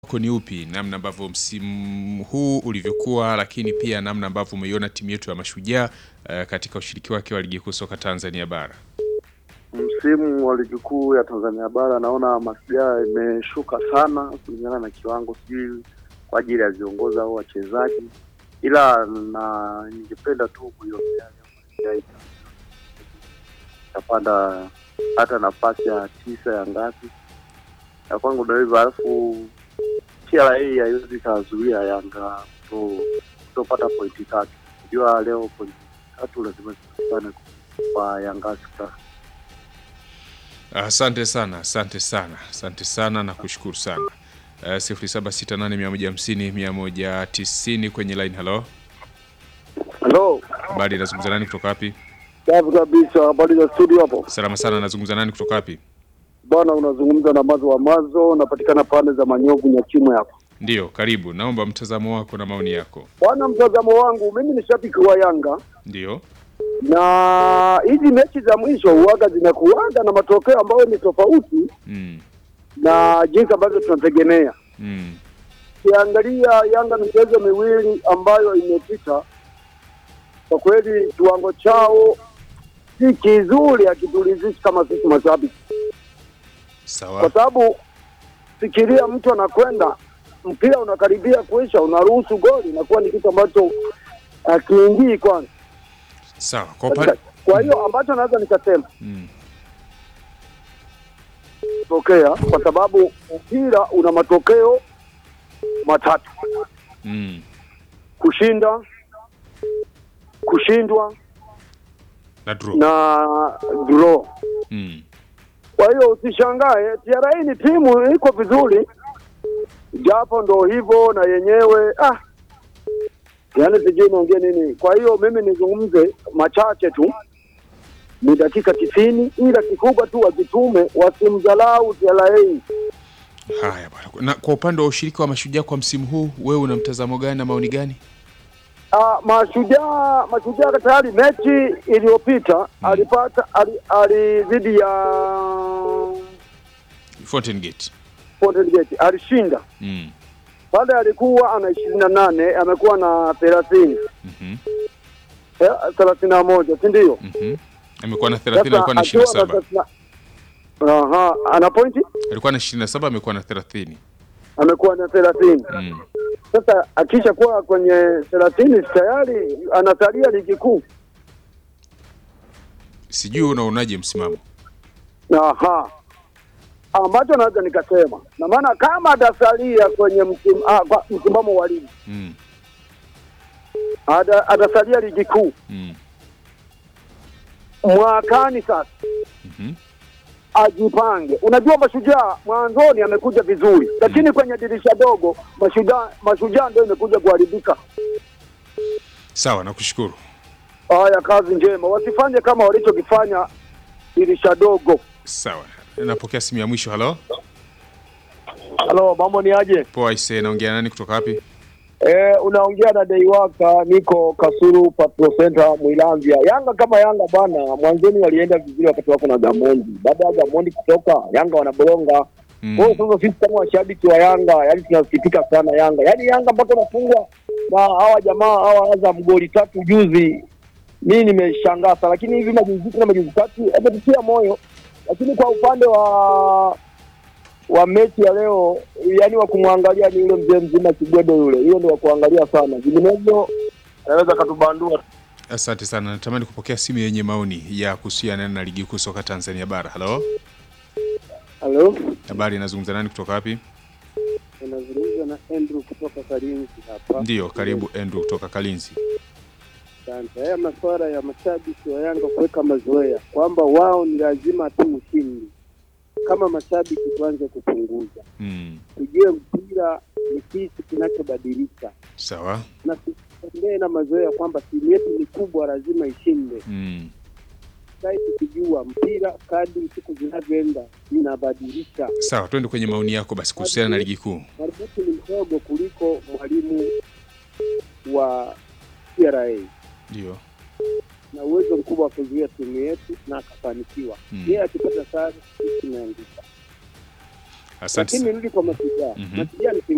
wako ni upi, namna ambavyo msimu huu ulivyokuwa, lakini pia namna ambavyo umeiona timu yetu ya Mashujaa uh, katika ushiriki wake wa ligi kuu soka Tanzania bara? Msimu wa ligi kuu ya Tanzania bara naona Mashujaa imeshuka sana kulingana na kiwango, sijui kwa ajili ya viongozi au wachezaji, ila na ningependa tu kuiombea Mashujaa itapanda hata nafasi ya tisa ya ngapi ya kwangu ndio hivyo, alafu TRA haiwezi ikazuia Yanga kutopata pointi tatu. Unajua leo pointi tatu lazima zipatikane kwa Yanga Stars. Asante sana, asante sana, asante sana na kushukuru sana. Uh, sifuri saba sita nane mia moja hamsini mia moja tisini kwenye line. Halo, Halo, habari, nazungumza nani kutoka wapi? safi kabisa. Habari za studio hapo Salama sana, nazungumza nani kutoka wapi? bwana, unazungumza na Mazo wa Mazo, unapatikana pande za Manyovu Nyachimwe hapa Ndiyo, karibu. Naomba mtazamo wako na maoni yako. bwana. Mtazamo wangu mimi ni shabiki wa Yanga Ndiyo, na hizi mechi za mwisho huaga zinakuaga na matokeo ambayo ni tofauti mm. na jinsi ambavyo tunategemea. Mm. Ukiangalia Yanga michezo miwili ambayo imepita, kwa kweli kiwango chao si kizuri, hakitulizishi kama sisi mashabiki, kwa Sawa, sababu fikiria, mtu anakwenda mpira unakaribia kuisha, unaruhusu goli, inakuwa ni kitu ambacho akiingii kwanza. sawa. Kwa upande Kwa hiyo ambacho naweza nikasema mm. tokea, kwa sababu mpira una matokeo matatu: Mm. kushinda, kushindwa na draw na draw. mm. Kwa hiyo usishangae, TRA ni timu iko vizuri, japo ndo hivyo na yenyewe ah, yaani sijui niongee nini. Kwa hiyo mimi nizungumze machache tu, ni dakika tisini, ila kikubwa tu wajitume, wasimdhalau TRA. Haya bwana, na kwa upande wa ushiriki wa Mashujaa kwa msimu huu, wewe una mtazamo gani na maoni gani? Ah, mashujaa mashujaa tayari mechi iliyopita alipata ali, ali dhidi ya Fountain Gate Fountain Gate alishinda mm. pale, alikuwa ana ishirini na nane amekuwa na thelathini Mhm. eh, thelathini na moja si ndio? Mhm. amekuwa na 30 alikuwa na akiwa 27 thelathini na- aha, ana pointi alikuwa na 27 amekuwa na 30 amekuwa na thelathini. mm. Sasa akisha kuwa kwenye thelathini tayari anasalia ligi kuu. Sijui unaonaje msimamo? Aha, ambacho naweza nikasema na maana kama atasalia kwenye msim, ah, kwa- msimamo wa ligi mm. Ata- atasalia ligi kuu Mm. mwakani. Sasa Mhm. ajipange. Unajua, mashujaa mwanzoni amekuja vizuri, lakini kwenye dirisha dogo mashujaa mashujaa ndio imekuja kuharibika. Sawa, nakushukuru. Haya, kazi njema, wasifanye kama walichokifanya dirisha dogo. Sawa, napokea simu ya mwisho. Halo, Halo, mambo ni aje? poa. Ise, naongea nani kutoka wapi? Eh, unaongea na Deiwaka, niko Kasulu Patrol Center Mwilanzia. Yanga kama Yanga bwana, mwanzoni walienda vizuri wakati wako na Gamondi. Baada ya Gamondi kutoka, Yanga wanaboronga. Mm. Kwa hiyo sasa sisi kama washabiki wa Yanga, yani tunasikitika sana Yanga. Yaani Yanga mpaka unafungwa na hawa jamaa hawa Azam goli tatu juzi. Mimi nimeshangaa sana, lakini hivi majuzi na majuzi tatu ametutia moyo. Lakini kwa upande wa wa mechi ya leo, yani wa kumwangalia ni yule mzee mzima Kigwedo yule, hiyo ndio wa kuangalia sana, vinginevyo anaweza katubandua. Asante sana, natamani kupokea simu yenye maoni ya kuhusiana na ligi kuu soka Tanzania bara. Halo, Halo, habari, nazungumza nani kutoka wapi? unazungumza na Andrew kutoka Kalinzi hapa. Ndiyo, karibu Andrew kutoka Kalinzi. Asante. Haya masuala ya mashabiki wa Yanga kuweka mazoea kwamba wao ni lazima tu ushindi, kama mashabiki tuanze kupunguza, Mm. tujue mpira ni kitu kinachobadilika Sawa. na tusitembee na mazoea kwamba timu yetu ni kubwa, lazima ishinde. Mm. Sai tukijua mpira kadri siku zinavyoenda inabadilika. Sawa, twende kwenye maoni yako basi kuhusiana na ligi kuu. Marbutu ni mdogo kuliko mwalimu wa TRA Ndio. na uwezo mkubwa wa kuzuia timu yetu na akafanikiwa. Mm. Yeye akipata sare sisi tumeanguka. Asante Lakini sana. nirudi kwa Mashujaa. Mhm. Mashujaa ni timu